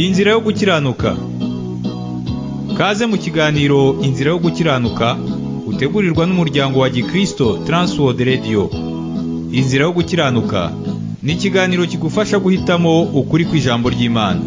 Inzira yo gukiranuka Kaze mu kiganiro Inzira yo gukiranuka utegurirwa n'umuryango wa Gikristo Transworld Radio Inzira yo gukiranuka ni ikiganiro kigufasha guhitamo ukuri kw'ijambo ry'Imana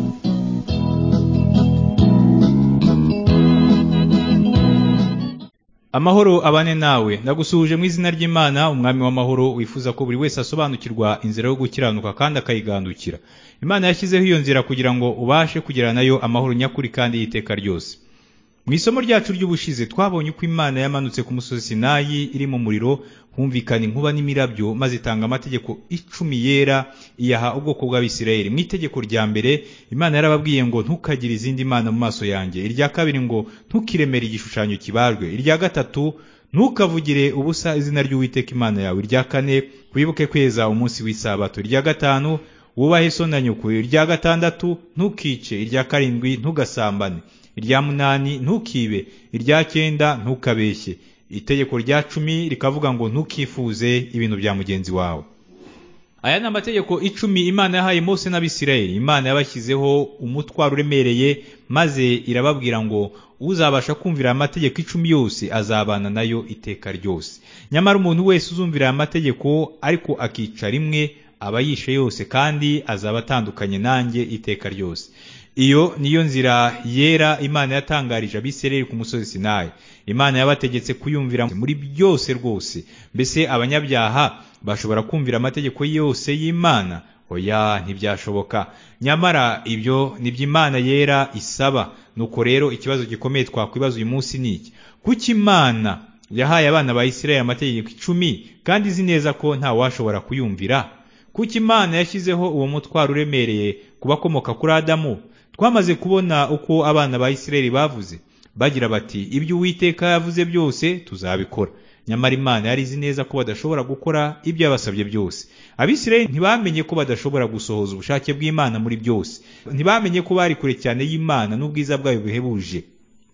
Amahoro abane nawe ndagusuhuje mu izina ry'Imana umwami w'amahoro wifuza ko buri wese asobanukirwa inzira yo gukiranuka kandi akayigandukira Imana yashyizeho iyo nzira kugira ngo ubashe kugirana nayo amahoro nyakuri kandi y'iteka ryose mu isomo ryacu ry'ubushize twabonye uko Imana yamanutse ku musozi Sinayi iri mu muriro humvikana inkuba n'imirabyo maze itanga amategeko icumi yera iyaha ubwoko bw'abisirayeli mu itegeko rya mbere Imana yarababwiye ngo ntukagire izindi mana mu maso yanjye irya kabiri ngo ntukiremere igishushanyo kibajwe irya gatatu ntukavugire ubusa izina ry'uwiteka Imana yawe irya kane wibuke kweza umunsi w'isabato irya gatanu wubahe so na nyoko irya gatandatu ntukice irya karindwi ntugasambane irya munani ntukibe irya cyenda ntukabeshye itegeko rya cumi rikavuga ngo ntukifuze ibintu bya mugenzi wawe aya ni amategeko icumi imana yahaye mose n'abisirayeli imana yabashyizeho umutwaro uremereye maze irababwira ngo uzabasha kumvira amategeko icumi yose azabana nayo iteka ryose nyamara umuntu wese uzumvira aya mategeko ariko akica rimwe aba yishe yose kandi azaba atandukanye nanjye iteka ryose iyo niyo nzira yera imana yatangarije abisirayeli ku musozi sinayi imana yabategetse kuyumvira muri byose rwose mbese abanyabyaha bashobora kumvira amategeko yose y'imana oya ntibyashoboka nyamara ibyo nibyo imana yera isaba nuko rero ikibazo gikomeye twakwibaza uyu munsi ni iki kuki imana yahaye abana ba isirayeli amategeko icumi kandi izi neza ko ntawashobora kuyumvira kuki imana yashyizeho uwo mutwaro uremereye ku bakomoka kuri adamu twamaze kubona uko abana ba Isirayeli bavuze bagira bati ibyo uwiteka yavuze byose tuzabikora nyamara imana yari izi neza ko badashobora gukora ibyo yabasabye byose abisirayeli ntibamenye ko badashobora gusohoza ubushake bw'imana muri byose ntibamenye ko bari kure cyane y'imana n'ubwiza bwayo buhebuje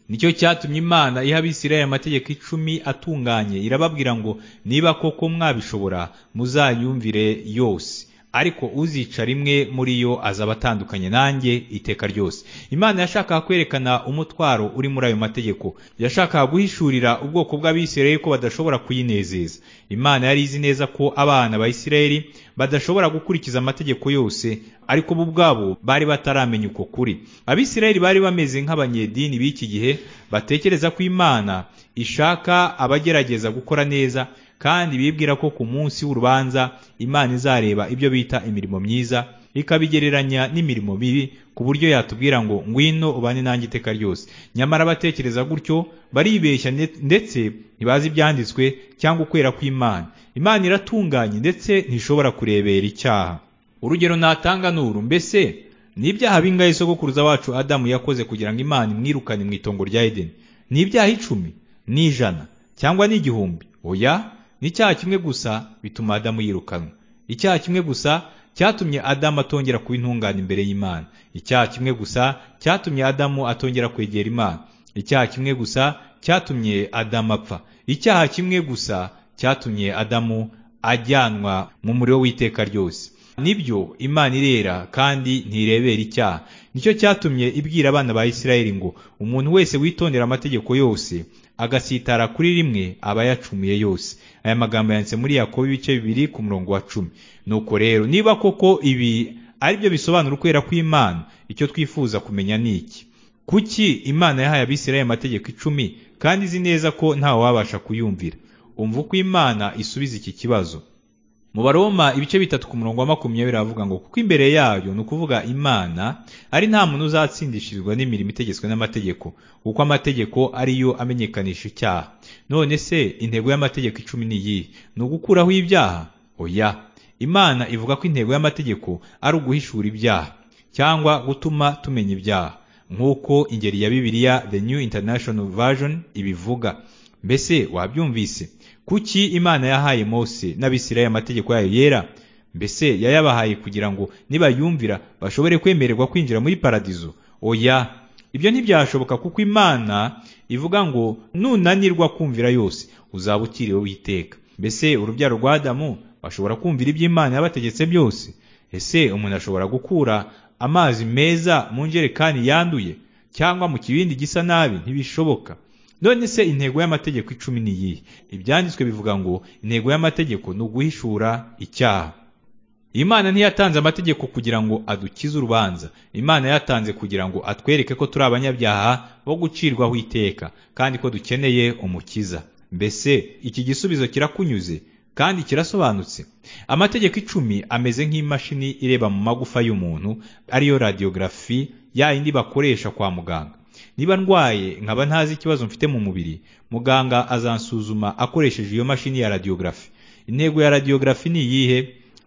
nicyo cyatumye imana iha abisirayeli amategeko icumi atunganye irababwira ngo niba koko mwabishobora muzayumvire yose ariko uzica rimwe muri yo azaba atandukanye nanjye iteka ryose imana yashakaga kwerekana umutwaro uri muri ayo mategeko yashakaga guhishurira ubwoko bw'abisirayeli ko badashobora kuyinezeza imana yari izi neza ko abana ba isirayeli badashobora gukurikiza amategeko yose ariko bo ubwabo bari bataramenya uko kuri abisirayeli bari bameze nk'abanyedini b'iki gihe batekereza ko imana ishaka abagerageza gukora neza kandi bibwira ko ku munsi w'urubanza imana izareba ibyo bita imirimo myiza ikabigereranya n'imirimo bibi ku buryo yatubwira ngo ngwino ubane nanjye iteka ryose nyamara abatekereza gutyo baribeshya ndetse ntibazi ibyanditswe cyangwa ukwera kw'imana imana iratunganye ndetse ntishobora kurebera icyaha urugero natanga nuru mbese ni ibyaha bingahe sogokuruza wacu adamu yakoze kugira ngo imana imwirukane mu itongo rya edeni ni ibyaha icumi n'ijana cyangwa n'igihumbi oya n'icyaha kimwe gusa bituma adamu yirukanwa icyaha kimwe gusa cyatumye adamu atongera kuba intungane imbere y'imana icyaha kimwe gusa cyatumye adamu atongera kwegera imana icyaha kimwe gusa cyatumye adamu apfa icyaha kimwe gusa cyatumye adamu ajyanwa mu muriro w'iteka ryose nibyo imana irera kandi ntirebera icyaha nicyo cyatumye ibwira abana ba isirayeli ngo umuntu wese witondera amategeko yose agasitara kuri rimwe aba yacumuye yose aya magambo yanditse muri yakobo ibice bibiri ku murongo wa cumi nuko rero niba koko ibi ari byo bisobanura ukwera kw'imana icyo twifuza kumenya ni iki kuki imana yahaye abisirayeli amategeko icumi kandi izi neza ko ntawe wabasha kuyumvira umva uko imana isubiza iki kibazo mu baroma ibice bitatu ku murongo wa makumyabiri havuga ngo kuko imbere yayo ni ukuvuga imana ari nta muntu uzatsindishirizwa n'imirimo itegetswe n'amategeko kuko amategeko ari yo amenyekanisha icyaha none se intego y'amategeko icumi ni iyihe ni ugukuraho ibyaha oya imana ivuga ko intego y'amategeko ari uguhishura ibyaha cyangwa gutuma tumenya ibyaha nk'uko ingeri ya bibiliya the new international version ibivuga mbese wabyumvise kuki imana yahaye mose n'abisirayeli amategeko yayo yera mbese yayabahaye kugira ngo nibayumvira bashobore kwemererwa kwinjira muri paradizo oya ibyo ntibyashoboka kuko imana ivuga ngo nunanirwa kumvira yose uzaba ukiriwe w'iteka mbese urubyaro rwa adamu bashobora kumvira iby'imana yabategetse byose ese umuntu ashobora gukura amazi meza mu njerekani yanduye cyangwa mu kibindi gisa nabi ntibishoboka none se intego y'amategeko icumi ni iyihe ibyanditswe bivuga ngo intego y'amategeko ni uguhishura icyaha imana ntiyatanze amategeko kugira ngo adukize urubanza imana yatanze kugira ngo atwereke ko turi abanyabyaha bo gucirwaho iteka kandi ko dukeneye umukiza mbese iki gisubizo kirakunyuze kandi kirasobanutse amategeko icumi ameze nk'imashini ireba mu magufa y'umuntu ariyo radiyogarafi ya yindi bakoresha kwa muganga niba ndwaye nkaba ntazi ikibazo mfite mu mubiri muganga azansuzuma akoresheje iyo mashini ya radiyogarafi intego ya radiyogarafi ni iyihe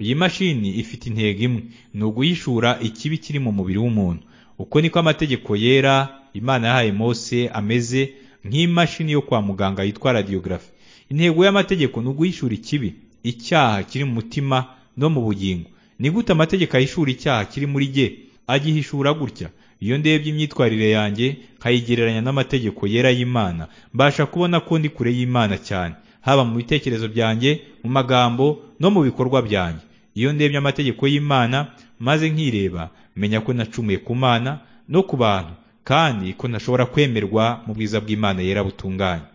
iyi mashini ifite intego imwe ni uguyishura ikibi kiri mu mubiri w'umuntu uko niko amategeko yera imana yahaye mose ameze nk'imashini yo kwa muganga yitwa radiyogarafi intego y'amategeko ni uguhishura ikibi icyaha kiri mu mutima no mu bugingo ni gute amategeko ahishura icyaha kiri muri jye agihishura gutya iyo ndebye imyitwarire yanjye nkayigereranya n'amategeko yera y'imana mbasha kubona ko ndi kure y'imana cyane haba mu bitekerezo byanjye mu magambo no mu bikorwa byanjye iyo ndebye amategeko y'imana maze nkireba menya ko nacumuye ku mana no ku bantu kandi ko ntashobora kwemerwa mu bwiza bw'imana yera butunganye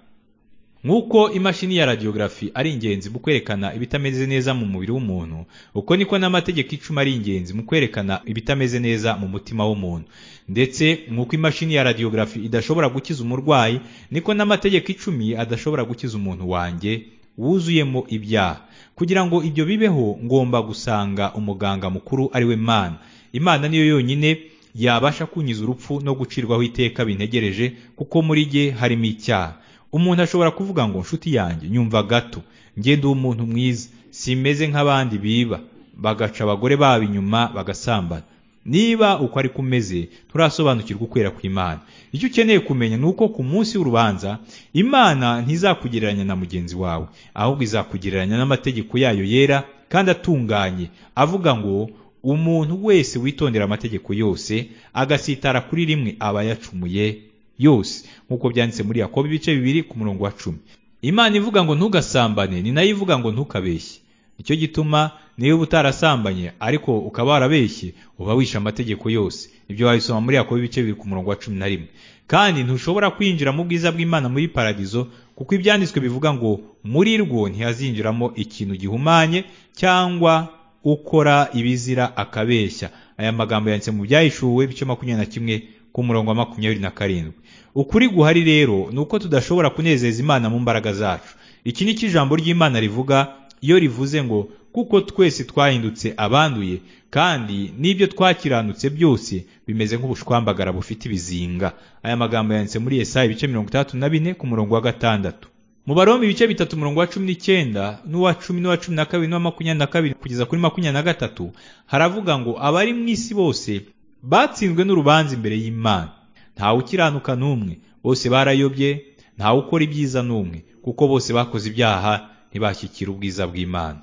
nk'uko imashini ya radiyogarafi ari ingenzi mu kwerekana ibitameze neza mu mubiri w'umuntu uko niko n'amategeko icumi ari ingenzi mu kwerekana ibitameze neza mu mutima w'umuntu ndetse nk'uko imashini ya radiyogarafi idashobora gukiza umurwayi niko n'amategeko icumi adashobora gukiza umuntu wanjye wuzuyemo ibyaha kugira ngo ibyo bibeho ngomba gusanga umuganga mukuru ari we mana imana niyo yonyine yabasha kunyiza urupfu no gucirwaho iteka bintegereje kuko muri jye harimo icyaha umuntu ashobora kuvuga ngo nshuti yanjye nyumva gato ngende umuntu mwiza simeze nk'abandi biba bagaca abagore babo inyuma bagasambana niba uko ariko umeze turasobanukirwa ukwera kw'imana icyo ukeneye kumenya ni uko ku munsi w'urubanza imana ntizakugereranya na mugenzi wawe ahubwo izakugereranya n'amategeko yayo yera kandi atunganye avuga ngo umuntu wese witondera amategeko yose agasitara kuri rimwe aba yacumuye yose nk'uko byanditse muri yakobo ibice bibiri ku murongo wa cumi imana ivuga ngo ntugasambane ni nayo ivuga ngo ntukabeshye nicyo gituma niba utarasambanye ariko ukaba warabeshye uba wishe amategeko yose ibyo wabisoma muri yakobo ibice bibiri ku murongo wa cumi na rimwe kandi ntushobora kwinjira mu bwiza bw'imana muri paradizo kuko ibyanditswe bivuga ngo muri rwo ntihazinjiramo ikintu gihumanye cyangwa ukora ibizira akabeshya aya magambo yanditse mu byahishuwe ibice makumyabiri na kimwe ku murongo wa makumyabiri na karindwi ukuri guhari rero ni uko tudashobora kunezeza imana mu mbaraga zacu iki ni cyo ijambo ry'imana rivuga iyo rivuze ngo kuko twese twahindutse abanduye kandi n'ibyo twakiranutse byose bimeze nk'ubushwambagara bufite ibizinga aya magambo yanditse muri Yesaya ibice mirongo itandatu na bine ku murongo wa gatandatu mu barombe ibice bitatu umurongo wa cumi n'icyenda n'uwa cumi n'uwa cumi na kabiri n'uwa makumyabiri na kabiri kugeza kuri makumyabiri na gatatu haravuga ngo abari mu isi bose batsinzwe n'urubanza imbere y'imana ntawe ukiranuka n'umwe bose barayobye ntawe ukora ibyiza n'umwe kuko bose bakoze ibyaha ntibashyikira ubwiza bw'imana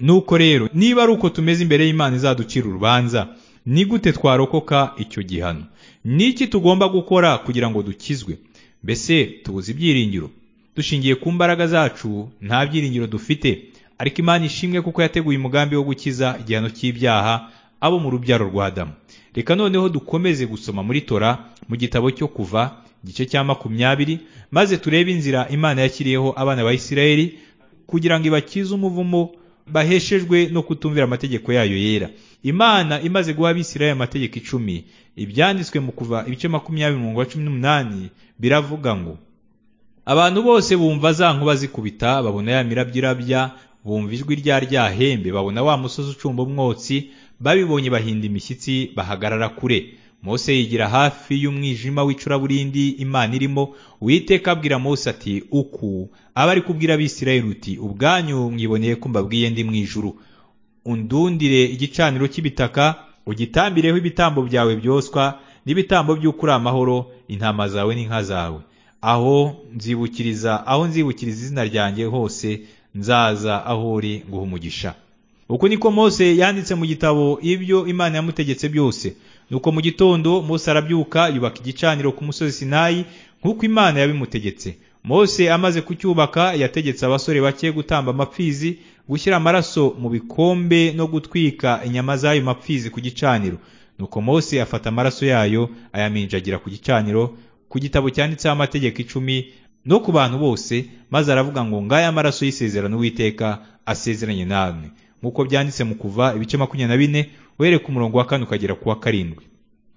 nuko rero niba ari uko tumeze imbere y'imana izaducira urubanza ni gute twarokoka icyo gihano ni iki tugomba gukora kugira ngo dukizwe mbese tubuze ibyiringiro dushingiye ku mbaraga zacu nta byiringiro dufite ariko imana ishimwe kuko yateguye umugambi wo gukiza igihano cy'ibyaha abo mu rubyaro rwa Adamu reka noneho dukomeze gusoma muri tora mu gitabo cyo kuva igice cya makumyabiri maze turebe inzira imana yashyiriyeho abana ba Isirayeli kugira ngo ibakize umuvumo baheshejwe no kutumvira amategeko yayo yera imana imaze guha abisirayeli amategeko icumi ibyanditswe mu kuva ibice makumyabiri umurongo wa cumi n'umunani biravuga ngo abantu bose bumva za nkuba zikubita babona ya mirabyo irabya bumva ijwi rya ryahembe babona wa musozi ucumba umwotsi babibonye bahinda imishyitsi bahagarara kure mose yigira hafi y'umwijima w'icuraburindi imana irimo witeka abwira mose ati uku aba ari kubwira abisirayeli uti ubwanyu mwiboneye ko mbabwiye ndi mu ijuru undundire igicaniro cy'ibitaka ugitambireho ibitambo byawe byoswa n'ibitambo by'uko uri amahoro intama zawe n'inka zawe aho nzibukiriza aho nzibukiriza izina ryanjye hose nzaza aho uri nguha umugisha uku niko mose yanditse mu gitabo ibyo imana yamutegetse byose nuko mu gitondo mose arabyuka yubaka igicaniro ku musozi sinayi nk'uko imana yabimutegetse mose amaze kucyubaka yategetse abasore bake gutamba amapfizi gushyira amaraso mu bikombe no gutwika inyama z'ayo mapfizi ku gicaniro nuko mose afata amaraso yayo ayaminjagira ku gicaniro ku gitabo cyanditseho amategeko icumi no ku bantu bose maze aravuga ngo ngaya amaraso y'isezerano uwiteka asezeranye namwe nk'uko byanditse mu kuva ibice makumyabiri na bine uhereye ku murongo wa kane ukagera ku wa karindwi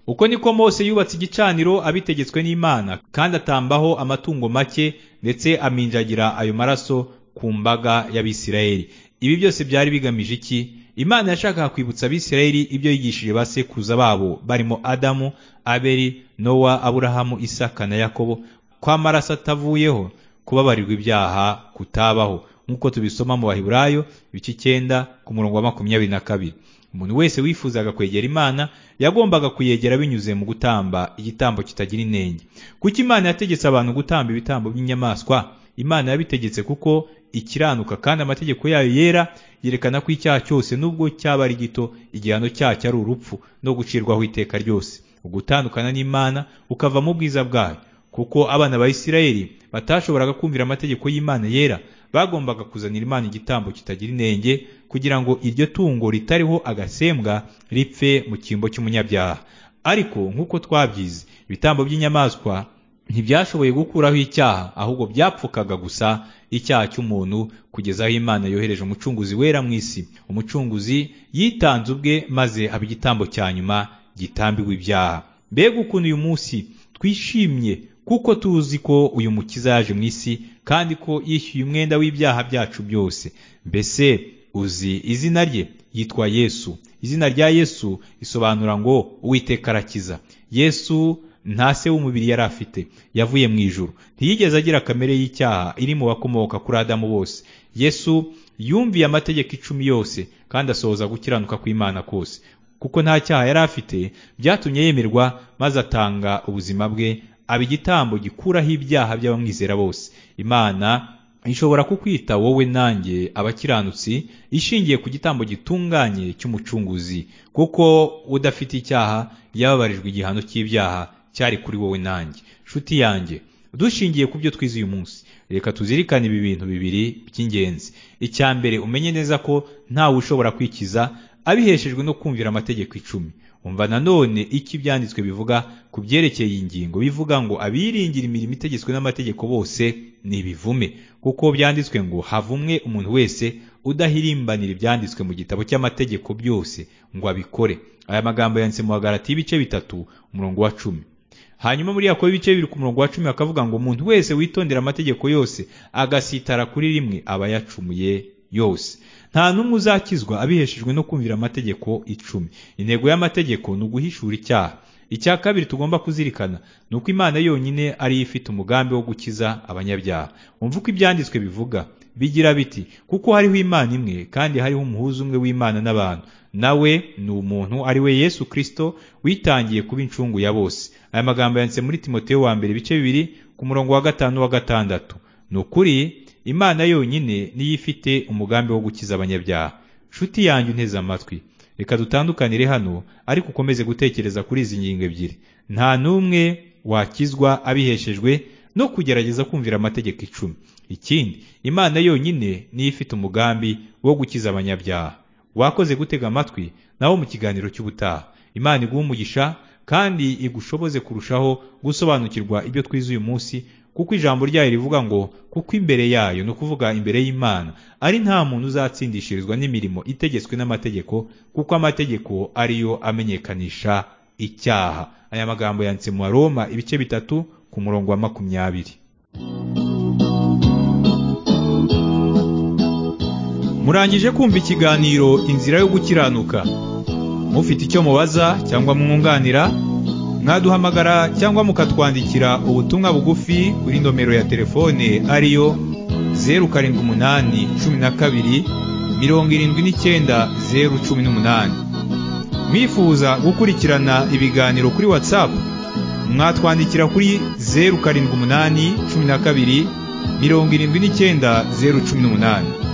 uko niko mose yubatse igicaniro abitegetswe n'imana kandi atambaho amatungo make ndetse aminjagira ayo maraso ku mbaga y'abisirayeli ibi byose byari bigamije iki imana yashakaga kwibutsa abisirayeli ibyo yigishije ba sekuruza babo barimo adamu abeli nowa aburahamu isaka na yakobo ko amaraso atavuyeho kubabarirwa ibyaha kutabaho nk'uko tubisoma mu bahiburayo ibice icyenda ku murongo wa makumyabiri na kabiri umuntu wese wifuzaga kwegera imana yagombaga kuyegera binyuze mu gutamba igitambo kitagira inenge kuko imana yategetse abantu gutamba ibitambo by'inyamaswa imana yabitegetse kuko ikiranuka kandi amategeko yayo yera yerekana ko icyaha cyose nubwo cyaba ari gito igihano cyacyo ari urupfu no gucirwaho iteka ryose ugutandukana n'imana ukava mu bwiza bwayo kuko abana ba isirayeli batashoboraga kumvira amategeko y'imana yera bagombaga kuzanira imana igitambo kitagira inenge kugira ngo iryo tungo ritariho agasembwa ripfe mu cyimbo cy'umunyabyaha ariko nk'uko twabyize ibitambo by'inyamaswa ntibyashoboye gukuraho icyaha ahubwo byapfukaga gusa icyaha cy'umuntu kugeza aho imana yohereje umucunguzi wera mu isi umucunguzi yitanze ubwe maze aba igitambo cya nyuma gitambirwa ibyaha mbega ukuntu uyu munsi twishimye kuko tuzi ko uyu mukiza yaje mu isi kandi ko yishyuye umwenda w'ibyaha byacu byose mbese uzi izina rye yitwa yesu izina rya yesu risobanura ngo uwiteka arakiza yesu nta se w'umubiri yari afite yavuye mu ijuru ntiyigeze agira kamere y'icyaha iri mu bakomoka kuri adamu bose yesu yumviye amategeko icumi yose kandi asohoza gukiranuka kw'imana kose kuko nta cyaha yari afite byatumye yemerwa maze atanga ubuzima bwe aba igitambo gikuraho ibyaha by'abamwizera bose imana ishobora kukwita wowe nanjye abakiranutsi ishingiye ku gitambo gitunganye cy'umucunguzi kuko udafite icyaha yababarijwe igihano cy'ibyaha cyari kuri wowe nanjye nshuti yanjye dushingiye ku byo twize uyu munsi reka tuzirikane ibi bintu bibiri by'ingenzi icya mbere umenye neza ko ntawe ushobora kwikiza abiheshejwe no kumvira amategeko icumi umva nanone icyo ibyanditswe bivuga ku byerekeye iyi ngingo bivuga ngo abiringira imirimo itegetswe n'amategeko bose ni ibivume kuko byanditswe ngo havumwe umuntu wese udahirimbanira ibyanditswe mu gitabo cy'amategeko byose ngo abikore aya magambo yanditse mu hagarati y'ibice bitatu umurongo wa cumi hanyuma muri yakobo ibice bibiri ku murongo wa cumi bakavuga ngo umuntu wese witondera amategeko yose agasitara kuri rimwe aba yacumuye yose nta n'umwe uzakizwa abiheshejwe no kumvira amategeko icumi intego y'amategeko ni uguhishura icyaha icya kabiri tugomba kuzirikana ni uko imana yonyine ariyo ifite umugambi wo gukiza abanyabyaha wumva uko ibyanditswe bivuga bigira biti kuko hariho imana imwe kandi hariho umuhuza umwe w'imana n'abantu nawe ni umuntu ari we yesu kirisito witangiye kuba incungu ya bose aya magambo yanditse muri timoteyo wa mbere ibice bibiri ku murongo wa gatanu wa gatandatu ni ukuri imana yonyine niyo ifite umugambi wo gukiza abanyabyaha nshuti yanjye unteze amatwi reka dutandukanire hano ariko ukomeze gutekereza kuri izi ngingo ebyiri nta n'umwe wakizwa abiheshejwe no kugerageza kumvira amategeko icumi ikindi imana yonyine niyo ifite umugambi wo gukiza abanyabyaha wakoze gutega amatwi nawo mu kiganiro cy'ubutaha imana iguha umugisha kandi igushoboze kurushaho gusobanukirwa ibyo twize uyu munsi kuko ijambo ryayo rivuga ngo kuko imbere yayo ni ukuvuga imbere y'imana ari nta muntu uzatsindishirizwa n'imirimo itegetswe n'amategeko kuko amategeko ariyo amenyekanisha icyaha aya magambo yanditse mu Roma ibice bitatu ku murongo wa makumyabiri murangije kumva ikiganiro inzira yo gukiranuka mufite icyo mubaza cyangwa mwunganira mwaduhamagara cyangwa mukatwandikira ubutumwa bugufi kuri nomero ya telefone ariyo zeru karindwi umunani cumi na kabiri mirongo irindwi n'icyenda zeru cumi n'umunani mwifuza gukurikirana ibiganiro kuri watsapu mwatwandikira kuri zeru karindwi umunani cumi na kabiri mirongo irindwi n'icyenda zeru cumi n'umunani